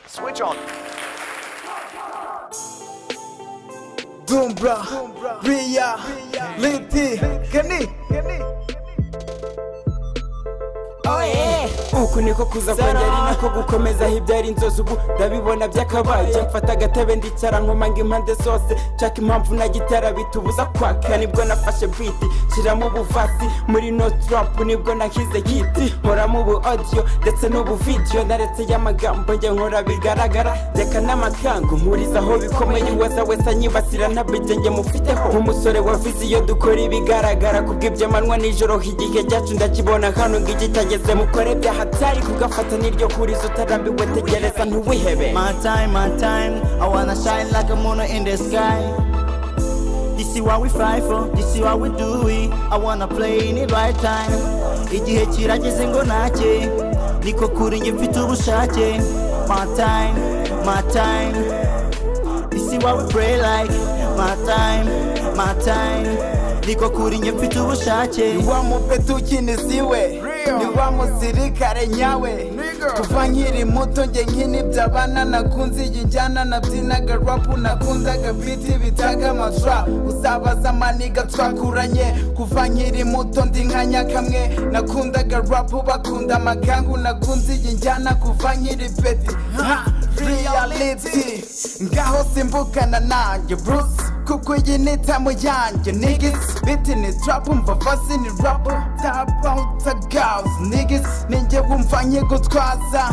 Switch on. Dumbra, Ria, Liti, Kenny. uku niko kuza kwanjye ari nako gukomeza aho ibyari inzozi ubu ndabibona byakabaye mfata agatebe ndicara nkomanga impande zose nshaka impamvu na gitara bitubuza kwaka nibwo nafashe biti nshyiramo ubuvasi muri no trap nibwo nahize giti nkoramo ubu audio ndetse n'ubu video naretse y'amagambo njye nkora bigaragara reka n'amakangu mpurizaho bikomeye uwaza wese anyibasira ntabijye njye mufiteho nk'umusore wa visi iyo dukora ibigaragara kubw'iby'amanywa nijoro igihe cyacu ndakibona hano ngo iki cyageze mukore byahatari kugafata n'iryo kurizo utarambiwe tegereza ntuwihebe My time, my time, I wanna shine like a moon in the sky. This is what we fight for, this is what we do. it. I wanna play in the right time. Igihe kirageze ngo nake, niko kuri njye mfite ubushake. My time, my time, this is what we pray like. My time, my time, niko kuri njye mfite ubushake. wa mupetu ukinisiwe ni wa musirikare nyawe kuva nkiri muto njye nk'inibyabana nakunze iyi njyana nabyinaga rapu nakundaga biti bitaga matra uzabaza maniga twakuranye kuva nkiri muto ndi nka nyakamwe nakundaga rapu bakunda amakangu nakunze iyi njyana kuva nkiri peti Ha! reality ngaho simbukana nanjye bruce kuko iyi ni tamu yanjye nigis biti ni trap umva vasi ni rap tabauta gaus nigis ninjye wumva nkigutwaza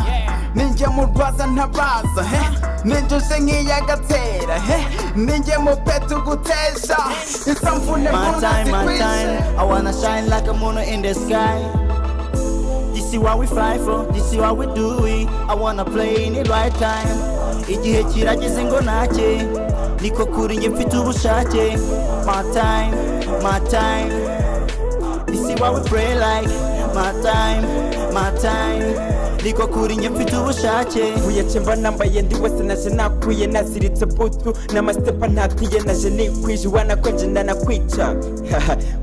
ninjye murwaza ntabaza he ninjuje nk'iyagatera he ninjye mupeta ugutesha izo mvune My time, my munazikwishe time. I wanna shine like a moon in the sky. This is what we fight for, this is what we do. it. I wanna play in the right time. Igihe kirageze ngo nake, niko kuri njye mfite ubushake. My time, my time. This is what we pray like. My time, my time. Niko kuri njye mfite ubushake. mvuye cemba nambaye ndi wese naje nakwiye naziritse butu n'amastepa ntatiye naje nikwije wanakwenje ndanakwica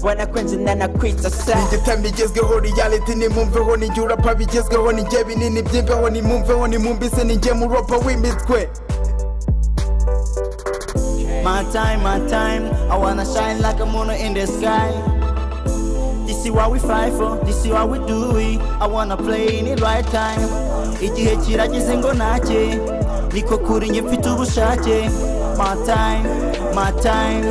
wanakwenje ndanakwica sa igitami igezweho reality nimumveho ni urapa bigezweho ni njye binini by'imbeho nimumveho nimumbise ni njye muropa w'imitwe My time, my time, I wanna shine like a moon in the sky. This is what we fight for, this is what we do. it. I wanna play in the right time. Igihe kirageze ngo nake, niko kuri njye mfite ubushake. My time, my time,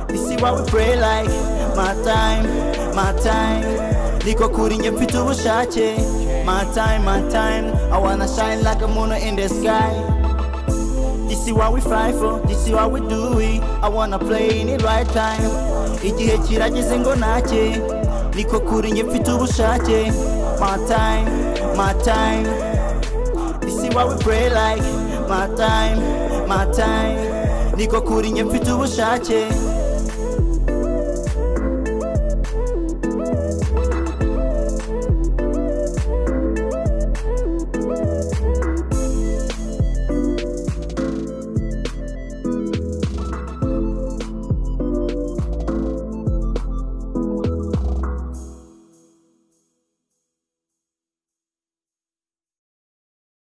this is what we pray like. My time, my time, niko kuri njye mfite ubushake. My time, my time, I wanna shine like a moon in the sky. This is what we fight for, this is what we do. it. I wanna play in the right time. Igihe kirageze ngo nake, niko kuri njye mfite ubushake. My time, my time. This is what we pray like. My time, my time. Niko kuri njye mfite ubushake.